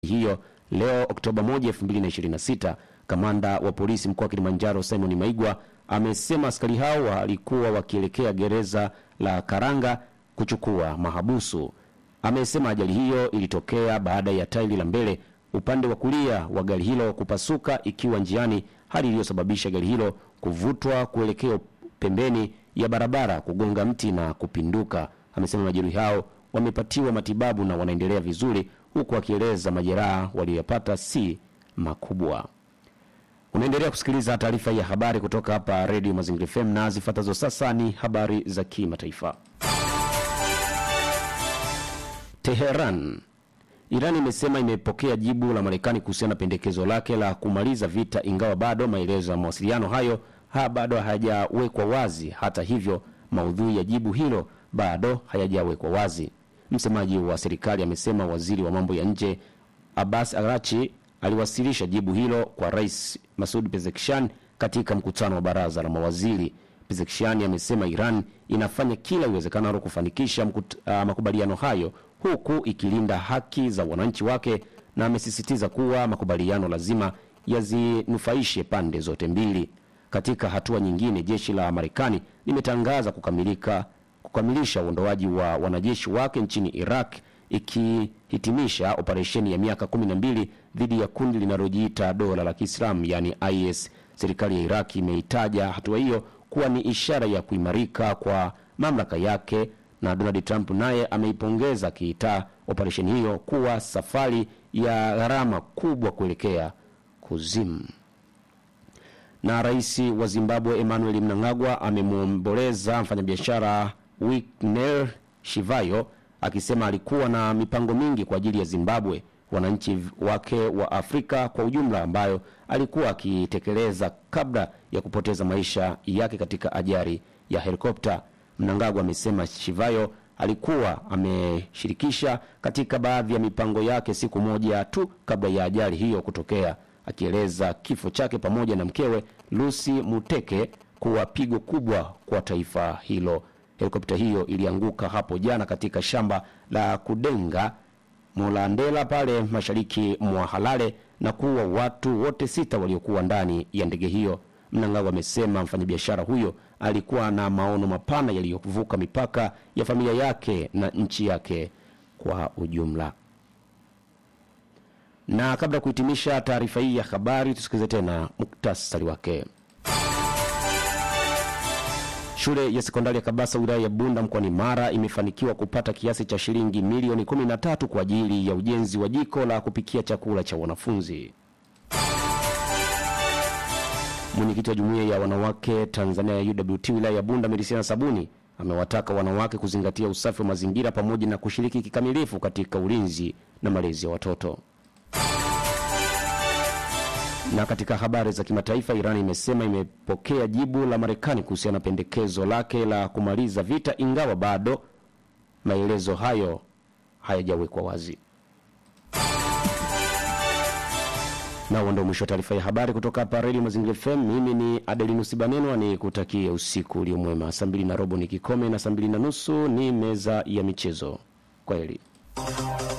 hiyo leo Oktoba 1, 2026. Kamanda wa polisi mkoa wa Kilimanjaro Simon Maigwa amesema askari hao walikuwa wakielekea gereza la Karanga kuchukua mahabusu. Amesema ajali hiyo ilitokea baada ya tairi la mbele upande wa kulia wa gari hilo kupasuka ikiwa njiani, hali iliyosababisha gari hilo kuvutwa kuelekea pembeni ya barabara, kugonga mti na kupinduka. Amesema majeruhi hao wamepatiwa matibabu na wanaendelea vizuri, huku akieleza majeraha waliyopata si makubwa. Unaendelea kusikiliza taarifa ya habari kutoka hapa Radio Mazingira FM na zifuatazo sasa ni habari za kimataifa. Teheran. Iran imesema imepokea jibu la Marekani kuhusiana na pendekezo lake la kumaliza vita, ingawa bado maelezo ya mawasiliano hayo ha bado hayajawekwa wazi. Hata hivyo, maudhui ya jibu hilo bado hayajawekwa wazi. Msemaji wa serikali amesema waziri wa mambo ya nje Abbas Arachi aliwasilisha jibu hilo kwa Rais Masud Pezeshkian katika mkutano wa baraza la mawaziri. Pezeshkian amesema Iran inafanya kila iwezekanalo kufanikisha mkut, uh, makubaliano hayo huku ikilinda haki za wananchi wake, na amesisitiza kuwa makubaliano lazima yazinufaishe pande zote mbili. Katika hatua nyingine, jeshi la Marekani limetangaza kukamilika kukamilisha uondoaji wa wanajeshi wake nchini Iraq ikihitimisha operesheni ya miaka 12 dhidi ya kundi linalojiita dola la Kiislamu yani IS. Serikali ya Iraq imeitaja hatua hiyo kuwa ni ishara ya kuimarika kwa mamlaka yake, na Donald Trump naye ameipongeza akiitaa operesheni hiyo kuwa safari ya gharama kubwa kuelekea kuzimu. Na rais wa Zimbabwe Emmanuel Mnangagwa amemwomboleza mfanyabiashara Winnie Shivayo akisema alikuwa na mipango mingi kwa ajili ya Zimbabwe, wananchi wake wa Afrika kwa ujumla, ambayo alikuwa akitekeleza kabla ya kupoteza maisha yake katika ajali ya helikopta. Mnangagwa amesema Shivayo alikuwa ameshirikisha katika baadhi ya mipango yake siku moja tu kabla ya ajali hiyo kutokea, akieleza kifo chake pamoja na mkewe Lucy Muteke kuwa pigo kubwa kwa taifa hilo. Helikopta hiyo ilianguka hapo jana katika shamba la Kudenga Molandela pale mashariki mwa Halale na kuua watu wote sita waliokuwa ndani ya ndege hiyo. Mnangagwa amesema mfanyabiashara huyo alikuwa na maono mapana yaliyovuka mipaka ya familia yake na nchi yake kwa ujumla. Na kabla ya kuhitimisha taarifa hii ya habari, tusikilize tena muktasari wake. Shule ya sekondari ya Kabasa wilaya ya Bunda mkoani Mara imefanikiwa kupata kiasi cha shilingi milioni 13 kwa ajili ya ujenzi wa jiko la kupikia chakula cha wanafunzi. Mwenyekiti wa jumuiya ya wanawake Tanzania ya UWT wilaya ya Bunda Medisiana Sabuni amewataka wanawake kuzingatia usafi wa mazingira pamoja na kushiriki kikamilifu katika ulinzi na malezi ya watoto. Na katika habari za kimataifa, Iran imesema imepokea jibu la Marekani kuhusiana na pendekezo lake la kumaliza vita, ingawa bado maelezo hayo hayajawekwa wazi. Na huo ndio mwisho wa taarifa ya habari kutoka hapa Radio Mazingira FM. Mimi ni Adelinus Banenwa, ni kutakie usiku ulio mwema. Saa mbili na robo ni kikome na saa mbili na nusu ni meza ya michezo. Kwa heri.